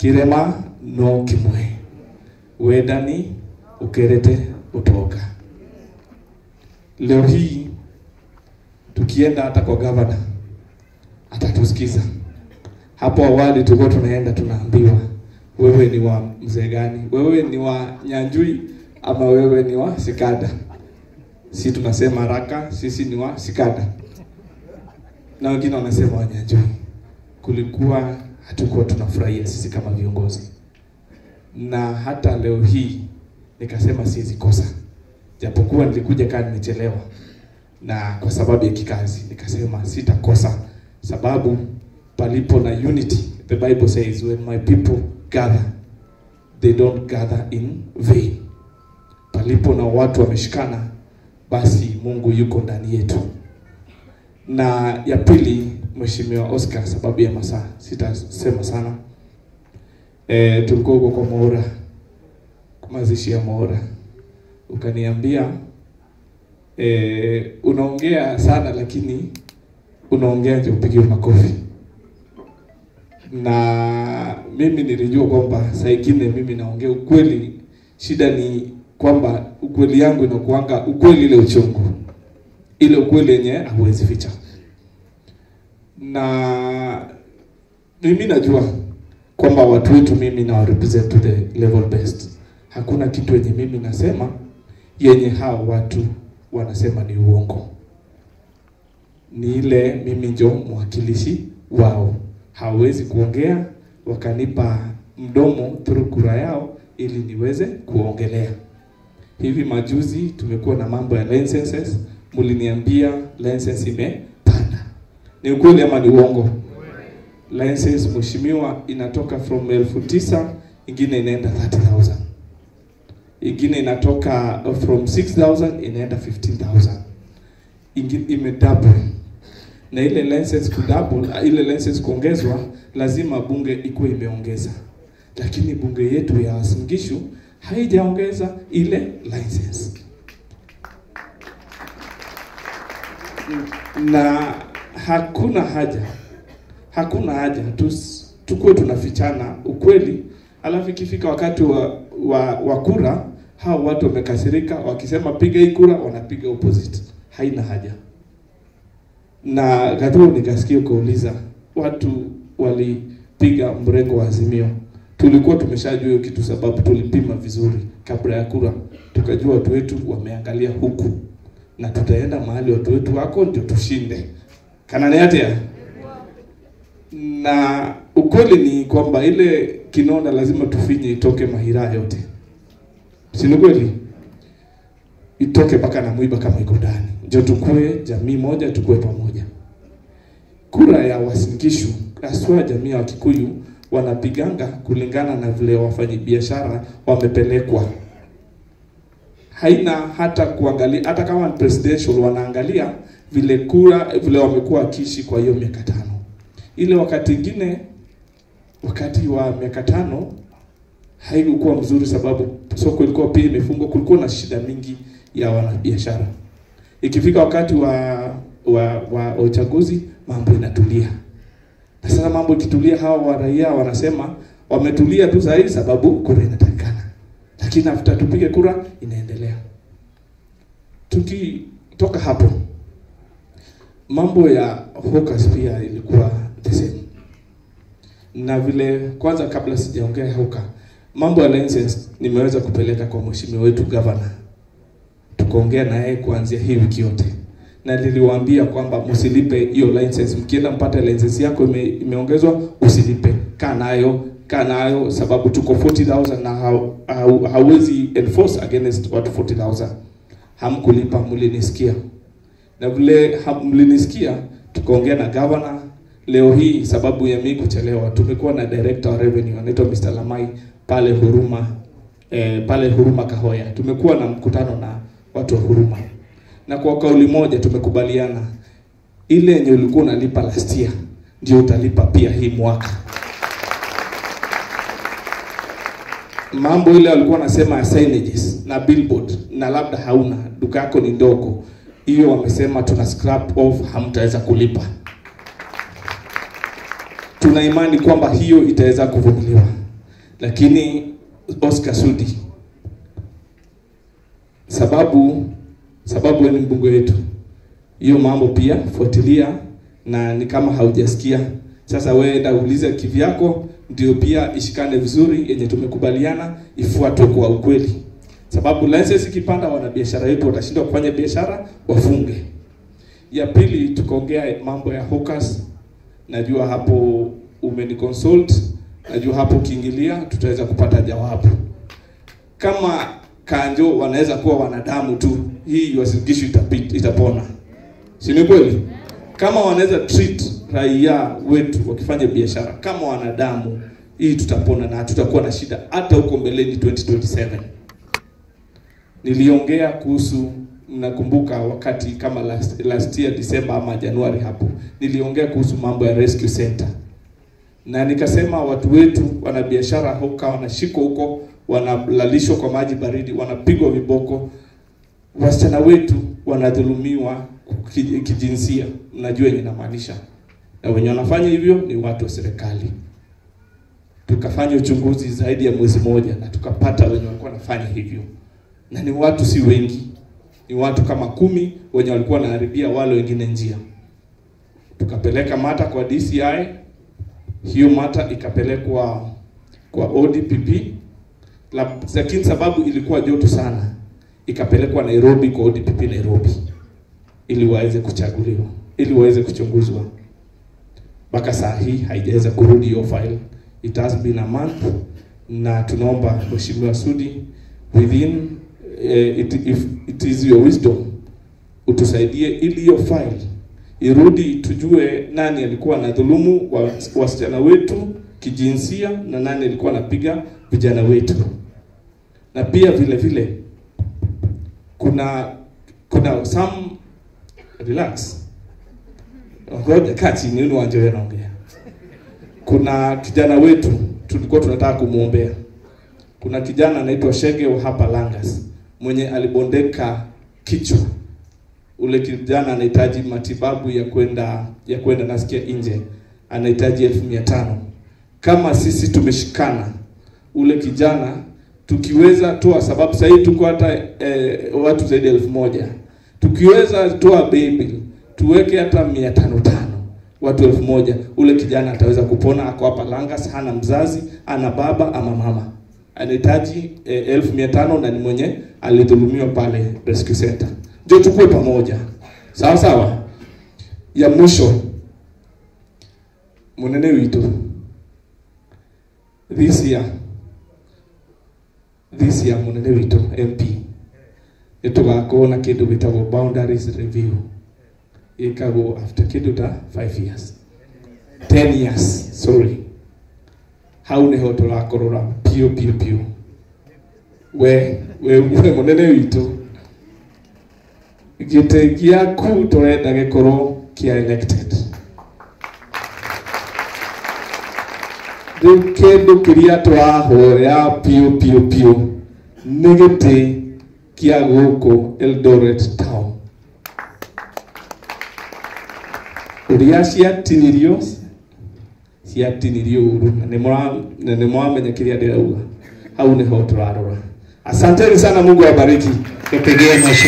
kirema no kimwe wendani ukerete utoka leo hii tukienda hata kwa gavana atatusikiza hapo awali tulikuwa tunaenda tunaambiwa wewe ni wa mzee gani wewe ni wa nyanjui ama wewe ni wa sikada si tunasema haraka sisi ni wa sikada na wengine wanasema wa nyanjui kulikuwa hatukuwa tunafurahia sisi kama viongozi na hata leo hii nikasema siwezi kosa japokuwa nilikuja kaa nimechelewa na kwa sababu ya kikazi nikasema sitakosa sababu palipo na unity the bible says when my people gather they don't gather in vain palipo na watu wameshikana basi mungu yuko ndani yetu na ya pili mheshimiwa oscar sababu ya masaa sitasema sana e, tulikuwa huko kwa moora mazishi ya moora ukaniambia e, unaongea sana lakini unaongea nje upigiwe makofi na mimi nilijua kwamba saa ingine mimi naongea ukweli shida ni kwamba ukweli yangu inakuanga ukweli ile uchungu ile ukweli yenye hauwezi ficha na mimi najua kwamba watu wetu mimi na represent to the level best hakuna kitu yenye mimi nasema yenye hao watu wanasema ni uongo ni ile mimi njo mwakilishi wao hawezi kuongea wakanipa mdomo through kura yao ili niweze kuongelea hivi majuzi tumekuwa na mambo ya licenses mliniambia license imepanda ni ukweli ama ni uongo license mheshimiwa inatoka from elfu tisa ingine inaenda 30000 ingine inatoka from 6000 inaenda 15000 ingine imedouble na ile license kudouble ile license kuongezwa lazima bunge ikuwe imeongeza lakini bunge yetu ya Uasin Gishu haijaongeza ile license na hakuna haja hakuna haja tus, tukuwe tunafichana ukweli alafu ikifika wakati wa, wa, wa kura hao watu wamekasirika wakisema piga hii kura wanapiga opposite haina haja na Gathuru nikasikia ukauliza watu walipiga mrengo wa Azimio. Tulikuwa tumeshajua hiyo kitu, sababu tulipima vizuri kabla ya kura, tukajua watu wetu wameangalia huku na tutaenda mahali watu wetu wako ndio tushinde kananiatea na ukweli ni kwamba ile kinonda lazima tufinye itoke mahira yote, si ni kweli? Itoke mpaka na mwiba kama iko ndani, ndio tukue jamii moja, tukue pamoja. Kura ya Uasin Gishu haswa jamii ya Wakikuyu wanapiganga kulingana na vile wafanyabiashara wamepelekwa, haina hata kuangalia, hata kama ni presidential, wanaangalia vile kura vile wamekuwa wakiishi kwa hiyo miaka tano ile wakati ingine wakati wa miaka tano haikukuwa mzuri, sababu soko ilikuwa pia imefungwa, kulikuwa na shida mingi ya wanabiashara. Ikifika wakati wa wa, wa uchaguzi mambo inatulia, na sasa mambo ikitulia, hawa wa raia wanasema wametulia tu sahihi sababu kura inatakikana, lakini after tupige kura inaendelea. Tukitoka hapo mambo ya hawkers pia ilikuwa the same. Na vile kwanza, kabla sijaongea hawker, mambo ya license nimeweza kupeleka kwa mheshimiwa wetu governor, tukaongea na yeye kuanzia hii wiki yote, na niliwaambia kwamba msilipe hiyo license. Mkienda mpata license yako ime, imeongezwa, usilipe, kaa nayo kaa nayo, sababu tuko 40000 na hau, hau, hauwezi enforce against watu 40000 hamkulipa, mlinisikia na vile mlinisikia, tukaongea na governor leo hii. Sababu ya mimi kuchelewa, tumekuwa na director wa revenue anaitwa Mr. Lamai pale Huruma eh, pale Huruma Kahoya. Tumekuwa na mkutano na watu wa Huruma, na kwa kauli moja tumekubaliana ile yenye ulikuwa unalipa last year ndio utalipa pia hii mwaka. Mambo ile walikuwa wanasema signages na billboard, na labda hauna duka yako ni ndogo hiyo wamesema tuna scrap off, hamtaweza kulipa. Tuna imani kwamba hiyo itaweza kuvumiliwa, lakini Oscar Sudi, sababu sababu wewe ni mbunge wetu, hiyo mambo pia fuatilia, na ni kama haujasikia sasa, wewe enda uulize kivyako, ndio pia ishikane vizuri, yenye tumekubaliana ifuatwe kwa ukweli, sababu license ikipanda, wanabiashara wetu watashindwa kufanya biashara, wafunge. Ya pili tukaongea mambo ya hawkers. Najua hapo umeniconsult, najua hapo ukiingilia tutaweza kupata jawabu. Kama kanjo wanaweza kuwa wanadamu tu, hii Uasin Gishu itapita, itapona, si ni kweli? Kama wanaweza treat raia wetu wakifanya biashara kama wanadamu, hii tutapona na hatutakuwa na shida hata huko mbeleni 2027. Niliongea kuhusu mnakumbuka wakati kama last, last year December ama Januari hapo, niliongea kuhusu mambo ya rescue center, na nikasema watu wetu wanabiashara hoka wanashikwa huko, wanalalishwa kwa maji baridi, wanapigwa viboko, wasichana wetu wanadhulumiwa kij- kijinsia. Mnajua yenye namaanisha, na wenye wanafanya hivyo ni watu wa serikali. Tukafanya uchunguzi zaidi ya mwezi moja na tukapata wenye walikuwa wanafanya hivyo, na ni watu si wengi ni watu kama kumi wenye walikuwa wanaharibia wale wengine njia. Tukapeleka mata kwa DCI, hiyo mata ikapelekwa kwa ODPP, La- lakini sababu ilikuwa joto sana, ikapelekwa Nairobi kwa ODPP Nairobi, ili waweze kuchaguliwa, ili waweze kuchunguzwa. Mpaka saa hii haijaweza kurudi hiyo file, it has been a month, na tunaomba Mheshimiwa Sudi within eh, it, if it is your wisdom utusaidie ili hiyo file irudi, tujue nani alikuwa anadhulumu wa- wasichana wetu kijinsia na nani alikuwa anapiga vijana wetu, na pia vile vile kuna kuna some relax, ngoja kaa chini, ni wanje wewe naongea. Kuna kijana wetu tulikuwa tunataka kumwombea. Kuna kijana anaitwa Shege wa hapa Langas mwenye alibondeka kichwa. Ule kijana anahitaji matibabu ya kwenda ya kwenda nasikia nje, anahitaji elfu mia tano. Kama sisi tumeshikana, ule kijana tukiweza toa, sababu sasa hivi tuko hata eh, watu zaidi ya elfu moja tukiweza toa baby tuweke hata mia tano tano watu elfu moja ule kijana ataweza kupona. Ako hapa Langas, hana mzazi, ana baba ama mama, anahitaji eh, elfu mia tano na ni mwenye alidhulumiwa pale rescue center. Ndio tukue pamoja, sawa sawa. Ya mwisho, munene witu this year this year munene witu MP nitugakorwo na kindu gitagwo boundaries review ikagwo after kindu ta 5 years 10 years sorry hau niho turakorora piu piu piu we we we munene witu gite giaku turenda gikorwo kia elected riu kindu kiria turahoya piu piu piu nĩ gĩtĩ kĩa gũkũ Eldoret town ũrĩa ciatinirio ciatinirio ũru na nĩ mũra- na nĩ mwamenya kĩrĩa ndĩrauga hau nĩho tũrarora asanteni sana mungu awabariki Tupigie mheshimiwa